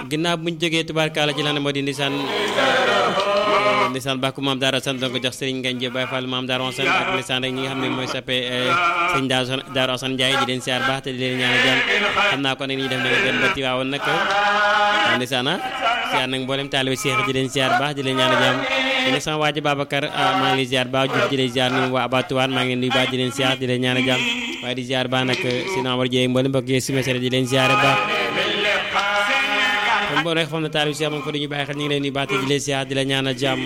ginnaaw buñ jógee tubaarkaala ci lan moo di ndisaan ndisaan bàkku maam daara sant ko jox Serigne Ngagne Diop Baye Fall maam daara Ousmane ak ndisaan rek ñi nga xam ne mooy sappe sëñ daara Ousmane Ndiaye di leen siyaar baax te di leen ñaanal jàmm xam naa ko nag ni def na nga dem ba Tiwaawoon nag ndisaan siyaar nag mboolem taalibe Cheikh di leen siyaar baax di leen ñaanal jàmm di sama waaji Babacar maa ngi lay ziar baax Diouf di leen ziar ni waa Abatuwaan maa ngi leen di baax di leen siyaar di leen ñaanal jàmm waaye di ziar baax nag si Amar Dieye mboolem mbokk yi si mesere di leen ziare baax kon boo rek xam ne taalibe Cheikh moom ko dañuy bàyyi xel ñu ngi leen di baax te di leen siyaar di leen ñaanal jàmm